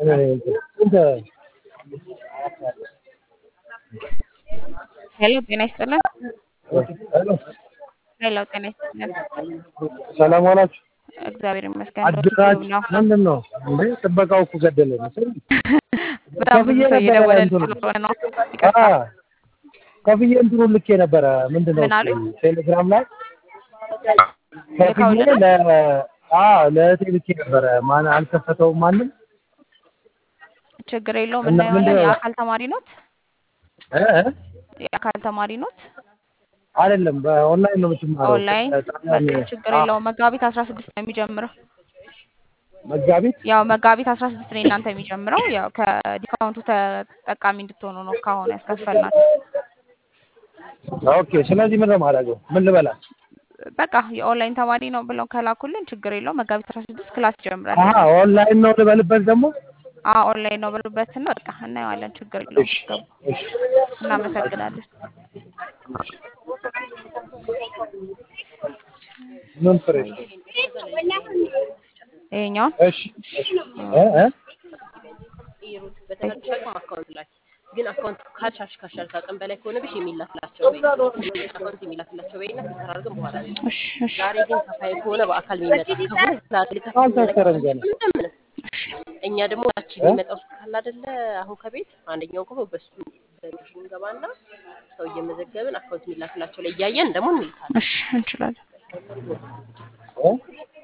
ስንት ሄሎ ጤና ይስጥልን። ሄሎ ሄሎ ጤና ይስጥልን። ሰላም ዋላችሁ? እግዚአብሔር ይመስገን። አድራች ነው ምንድን ነው እንዴ? ጥበቃው እኮ ገደለ መሰለኝ። በጣም ብዙ ከፍዬ ሰው ነበረ እየደወለ እንትኑ ስለሆነ ነው። አ ይቅርታ። ከፍዬ እንትኑን ልኬ ነበረ። ምንድን ነው ምን አሉኝ? ቴሌግራም ላይ ከፍዬ ልከውልህ ነው? ለ አ ለእህቴ ልኬ ነበረ። ማን አልከፈተውም ማንም ችግር የለውም እና እናየዋለን። ምንድን ነው የአካል ተማሪ ኖት? እ እ? የአካል ተማሪ ኖት? አይደለም በኦንላይን ነው የምትማረው። ኦንላይን ጣሊያን በቃ ችግር አ የለውም። መጋቢት አስራ ስድስት ነው የሚጀምረው። መጋቢት ያው መጋቢት አስራ ስድስት ነው እናንተ የሚጀምረው። ያው ከዲስካውንቱ ተጠቃሚ እንድትሆኑ ነው ካሁኑ ያስከፈልናት። ኦኬ። ስለዚህ ምን ነው የማደርገው? ምን ልበላ? በቃ የኦንላይን ተማሪ ነው ብለው ከላኩልን ችግር የለውም። መጋቢት አስራ ስድስት ክላስ ይጀምራል። አሀ ኦንላይን ነው ልበልበት ደግሞ? አዎ ኦንላይን ነው ብሉበት ነው። በቃ እናየዋለን። ችግር የለውም። እሺ ገቡ። እሺ እናመሰግናለን። ምን ፍሬ? ይሄኛውን እሺ እሺ እ እ ይሩት በተቻለሽ አቅም አካውንት ላይ ግን አካውንት ካልቻልሽ ካሻል ከአቅም በላይ ከሆነብሽ የሚላክላቸው ወይ አካውንት የሚላክላቸው ወይና ፊልተር አድርገን በኋላ ነው። እሺ እሺ ዛሬ ግን ከፋይ ከሆነ በአካል የሚመጣ ከሆነ ዛሬ ሊከፍል አልታሰረም ገና። እንደምን እኛ ደግሞ ያቺ እ? የሚመጣው ካለ አይደለ አሁን ከቤት አንደኛው ከሆነ በሱ በእንትኑ እንገባና ሰው እየመዘገብን አካውንት የሚላክላቸው ላይ እያየን ደግሞ እንልካለን። እሺ እንችላለን። እ?